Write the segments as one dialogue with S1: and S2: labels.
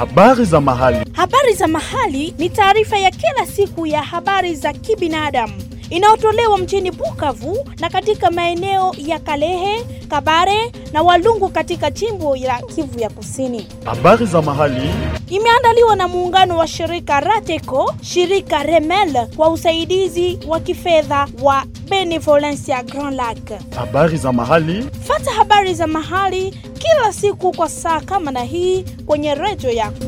S1: Habari za mahali.
S2: Habari za mahali ni taarifa ya kila siku ya habari za kibinadamu inayotolewa mjini Bukavu na katika maeneo ya Kalehe, Kabare na Walungu katika jimbo la Kivu ya Kusini.
S1: Habari za mahali.
S2: Imeandaliwa na muungano wa shirika Rateco, shirika Remel kwa usaidizi wa kifedha wa Benevolencia Grand Lac.
S1: Habari za mahali.
S2: Fata habari za mahali kila siku kwa saa kama na hii kwenye redio yako.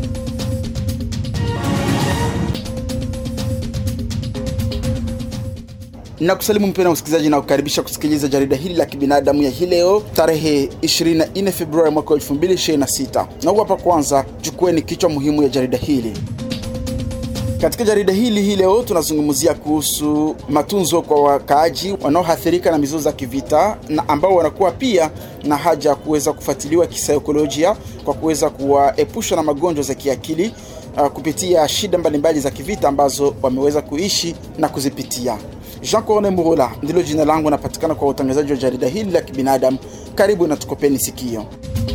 S3: na kusalimu mpena msikilizaji na kukaribisha kusikiliza jarida hili la kibinadamu ya hii leo tarehe 24 Februari mwaka 2026. Na huu hapa kwanza, chukueni kichwa muhimu ya jarida hili. Katika jarida hili hii leo tunazungumzia kuhusu matunzo kwa wakaaji wanaoathirika na mizozo za kivita na ambao wanakuwa pia na haja ya kuweza kufuatiliwa kisaikolojia kwa kuweza kuwaepusha na magonjwa za kiakili uh, kupitia shida mbalimbali za kivita ambazo wameweza kuishi na kuzipitia. Jean Corne Murula ndilo jina langu, napatikana kwa utangazaji wa jarida hili la kibinadamu. Karibu na tukopeni sikio.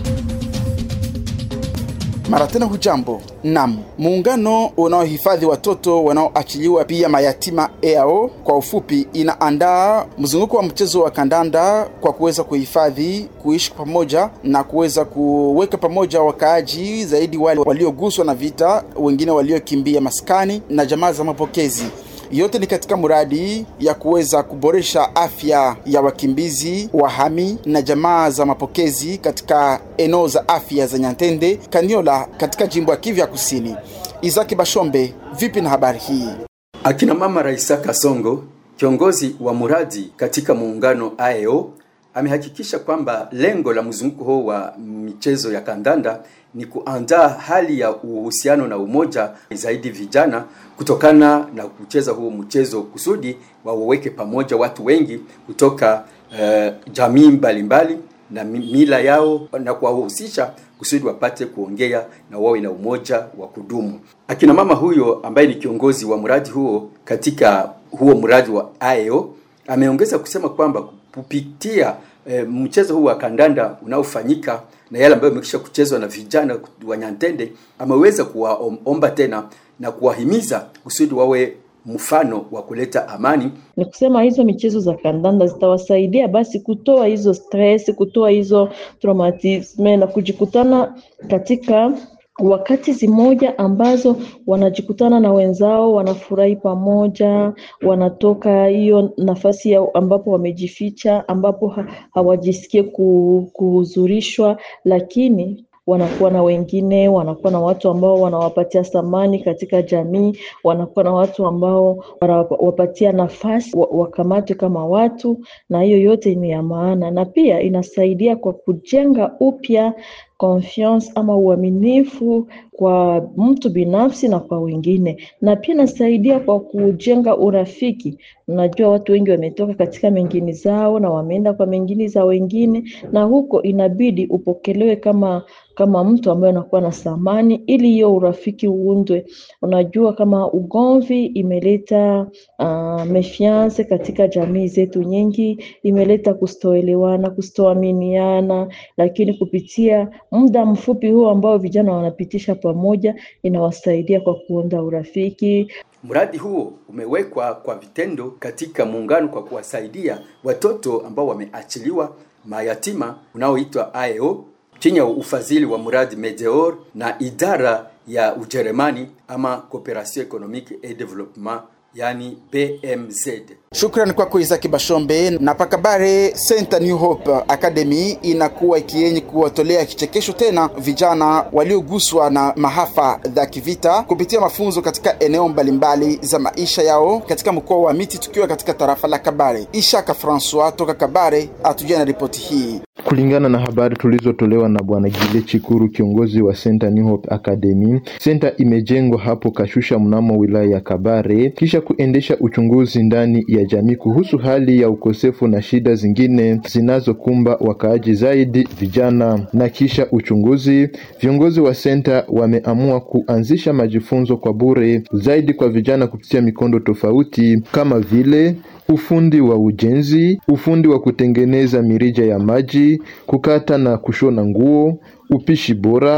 S3: Mara tena hujambo. Nam, muungano unaohifadhi watoto wanaoachiliwa pia mayatima EAO kwa ufupi, inaandaa mzunguko wa mchezo wa kandanda kwa kuweza kuhifadhi, kuishi pamoja na kuweza kuweka pamoja wakaaji zaidi, wale walioguswa na vita, wengine waliokimbia maskani na jamaa za mapokezi yote ni katika mradi ya kuweza kuboresha afya ya wakimbizi wahami na jamaa za mapokezi katika eneo za afya za Nyantende, Kaniola katika jimbo ya Kivu ya Kusini. Izaki Bashombe, vipi na habari hii?
S4: Akina mama Raisa Kasongo, kiongozi wa mradi katika muungano AEO, amehakikisha kwamba lengo la mzunguko huo wa michezo ya kandanda ni kuandaa hali ya uhusiano na umoja zaidi vijana kutokana na kucheza huo mchezo kusudi waweke pamoja watu wengi kutoka uh, jamii mbalimbali na mila yao na kuwahusisha kusudi wapate kuongea na wawe na umoja wa kudumu. Akina mama huyo ambaye ni kiongozi wa mradi huo katika huo mradi wa AEO ameongeza kusema kwamba kupitia e, mchezo huu wa kandanda unaofanyika na yale ambayo yamekisha kuchezwa na vijana wa Nyantende, ameweza kuwaomba tena na kuwahimiza kusudi wawe mfano wa kuleta amani.
S5: Ni kusema hizo michezo za kandanda zitawasaidia basi kutoa hizo stress, kutoa hizo traumatisme na kujikutana katika wakati zimoja ambazo wanajikutana na wenzao, wanafurahi pamoja, wanatoka hiyo nafasi ya ambapo wamejificha, ambapo ha hawajisikie kuhuzurishwa, lakini wanakuwa na wengine, wanakuwa na watu ambao wanawapatia thamani katika jamii, wanakuwa na watu ambao wanawapatia nafasi wakamatwe kama watu, na hiyo yote ni ya maana, na pia inasaidia kwa kujenga upya confiance ama uaminifu kwa mtu binafsi na kwa wengine, na pia inasaidia kwa kujenga urafiki. Unajua, watu wengi wametoka katika mengini zao na wameenda kwa mengini za wengine, na huko inabidi upokelewe kama kama mtu ambaye anakuwa na thamani, ili hiyo urafiki uundwe. Unajua, kama ugomvi imeleta uh, mefiance katika jamii zetu nyingi, imeleta kustoelewana, kustoaminiana, lakini kupitia muda mfupi huo ambao vijana wanapitisha pamoja, inawasaidia kwa kuunda urafiki.
S4: Mradi huo umewekwa kwa vitendo katika muungano kwa kuwasaidia watoto ambao wameachiliwa mayatima unaoitwa AEO chini ya ufadhili wa mradi Medeor na idara ya Ujerumani ama Cooperation Economique et Development yani BMZ.
S3: Shukrani kwako Isaki Bashombe. Na Pakabare Center New Hope Academy inakuwa ikienye kuwatolea kichekesho tena vijana walioguswa na mahafa za kivita kupitia mafunzo katika eneo mbalimbali za maisha yao katika mkoa wa Miti, tukiwa katika tarafa la Kabare. Ishaka Francois toka Kabare atujia na ripoti hii.
S6: Kulingana na habari tulizotolewa na bwana Gile Chikuru, kiongozi wa Center New Hope Academy, center imejengwa hapo Kashusha mnamo wilaya ya Kabare, kisha kuendesha uchunguzi ndani ya jamii kuhusu hali ya ukosefu na shida zingine zinazokumba wakaaji, zaidi vijana. Na kisha uchunguzi, viongozi wa center wameamua kuanzisha majifunzo kwa bure zaidi kwa vijana kupitia mikondo tofauti kama vile ufundi wa ujenzi, ufundi wa kutengeneza mirija ya maji, kukata na kushona nguo, upishi bora,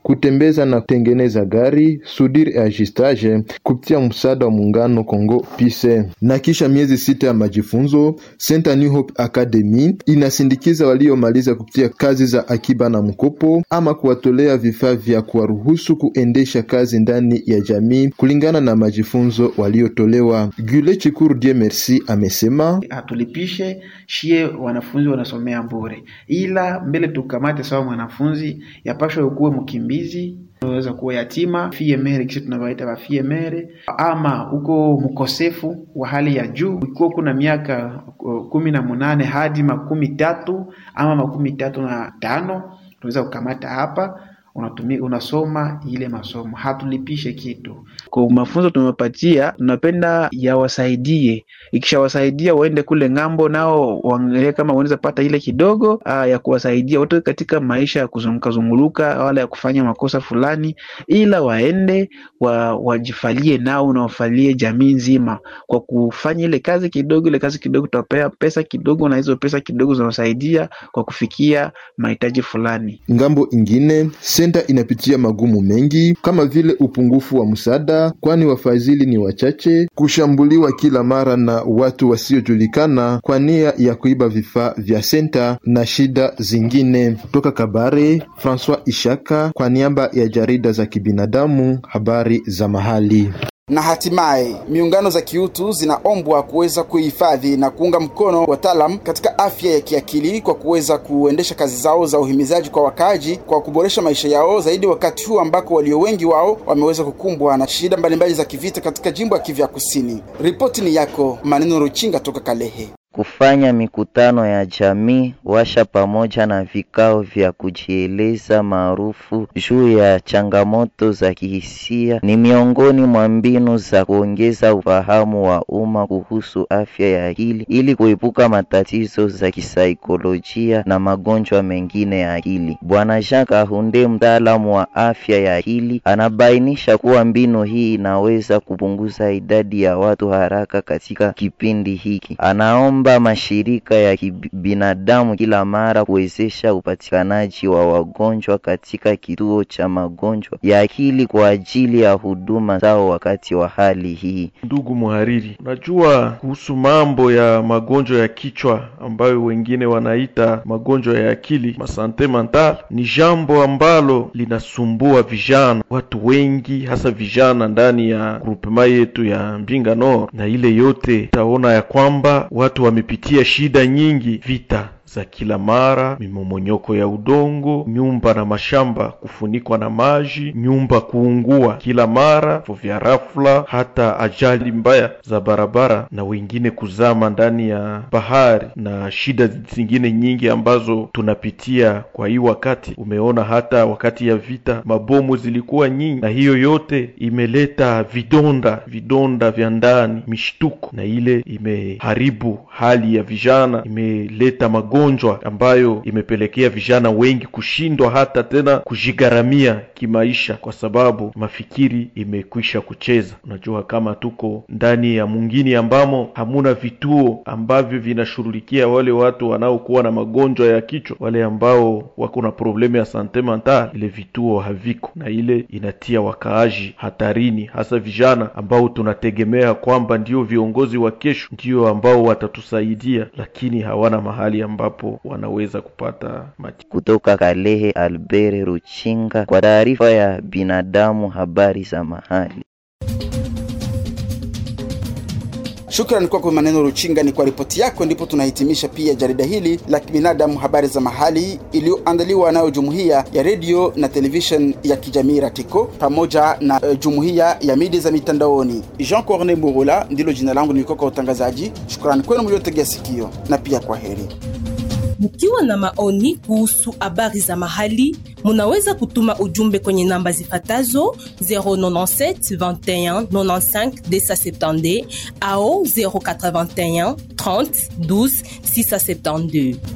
S6: kutembeza na kutengeneza gari soudure et ajustage kupitia msaada wa muungano Congo Pise. Na kisha miezi sita ya majifunzo, Center New Hope Academy inasindikiza waliomaliza kupitia kazi za akiba na mkopo ama kuwatolea vifaa vya kuwaruhusu kuendesha kazi ndani ya jamii kulingana na majifunzo waliotolewa. Gule Chikuru Die Merci amesema
S7: hatulipishe shie wanafunzi wanasomea bure, ila mbele tukamate sawa mwanafunzi yapashwa ukuwe mkimbizi unaweza kuwa yatima fiemere, kisha tunawaita wa fiemere, ama uko mkosefu wa hali ya juu, ikiwa kuna miaka uh, kumi na munane hadi makumi tatu ama makumi tatu na tano tunaweza kukamata hapa unatumia unasoma ile masomo, hatulipishe kitu. Kwa mafunzo tumepatia, tunapenda yawasaidie, ikishawasaidia waende kule ng'ambo, nao waangalie kama wanaweza pata ile kidogo aa, ya kuwasaidia wote katika maisha ya kuzunguka zunguluka, wala ya kufanya makosa fulani, ila waende wa, wajifalie nao na wafalie jamii nzima kwa kufanya ile kazi kidogo. Ile kazi kidogo tutapea pesa kidogo, na hizo pesa kidogo zinawasaidia kwa kufikia mahitaji fulani.
S6: ngambo ingine senta inapitia magumu mengi kama vile upungufu wa msaada, kwani wafadhili ni wachache, kushambuliwa kila mara na watu wasiojulikana kwa nia ya kuiba vifaa vya senta na shida zingine. Toka Kabare, Francois Ishaka kwa niaba ya jarida za kibinadamu, habari za mahali.
S3: na hatimaye miungano za kiutu zinaombwa kuweza kuhifadhi na kuunga mkono wataalam katika afya ya kiakili kwa kuweza kuendesha kazi zao za uhimizaji kwa wakaaji kwa kuboresha maisha yao zaidi, wakati huu ambako walio wengi wao wameweza kukumbwa na shida mbalimbali za kivita katika jimbo ya Kivu ya Kusini. Ripoti ni yako Maneno Ruchinga toka Kalehe.
S8: Kufanya mikutano ya jamii washa pamoja na vikao vya kujieleza maarufu juu ya changamoto za kihisia ni miongoni mwa mbinu za kuongeza ufahamu wa umma kuhusu afya ya akili ili kuepuka matatizo za kisaikolojia na magonjwa mengine ya akili. Bwana Jean Kahunde, mtaalamu wa afya ya akili, anabainisha kuwa mbinu hii inaweza kupunguza idadi ya watu haraka katika kipindi hiki. Anaomba mashirika ya kibinadamu kila mara kuwezesha upatikanaji wa wagonjwa katika kituo cha magonjwa ya akili kwa ajili ya huduma zao wakati wa hali hii.
S9: Ndugu mhariri, unajua kuhusu mambo ya magonjwa ya kichwa ambayo wengine wanaita magonjwa ya akili, masante mental, ni jambo ambalo linasumbua vijana, watu wengi, hasa vijana ndani ya grupema yetu ya Mbinga Nord, na ile yote utaona ya kwamba watu wamepitia shida nyingi, vita za kila mara, mimomonyoko ya udongo, nyumba na mashamba kufunikwa na maji, nyumba kuungua kila mara, vifo vya rafla, hata ajali mbaya za barabara, na wengine kuzama ndani ya bahari, na shida zingine nyingi ambazo tunapitia kwa hii wakati. Umeona hata wakati ya vita mabomu zilikuwa nyingi, na hiyo yote imeleta vidonda, vidonda vya ndani, mishtuko, na ile imeharibu hali ya vijana, imeleta magonjwa ambayo imepelekea vijana wengi kushindwa hata tena kujigharamia kimaisha, kwa sababu mafikiri imekwisha kucheza. Unajua, kama tuko ndani ya mwingine ambamo hamuna vituo ambavyo vinashughulikia wale watu wanaokuwa na magonjwa ya kichwa, wale ambao wako na problemu ya sante mental, ile vituo haviko, na ile inatia wakaaji hatarini, hasa vijana ambao tunategemea kwamba ndio viongozi wa kesho, ndio ambao watatusaidia, lakini hawana mahali ambapo wanaweza kupata mati.
S8: Kutoka Kalehe, Albert Ruchinga kwa taarifa ya binadamu, habari za mahali.
S3: Shukrani kwako Maneno Ruchinga, ni kwa ripoti yako. Ndipo tunahitimisha pia jarida hili la kibinadamu, habari za mahali, iliyoandaliwa nayo jumuiya ya redio na television ya kijamii Ratiko pamoja na uh, jumuiya ya media za mitandaoni. Jean Corne Murula ndilo jina langu, nilikuwa kwa utangazaji. Shukrani kwenu mliotegea sikio, na pia kwa heri.
S10: Mkiwa na maoni kuhusu habari za mahali, munaweza kutuma ujumbe kwenye namba zifatazo 097 21 95 270 au 081 30 12 672.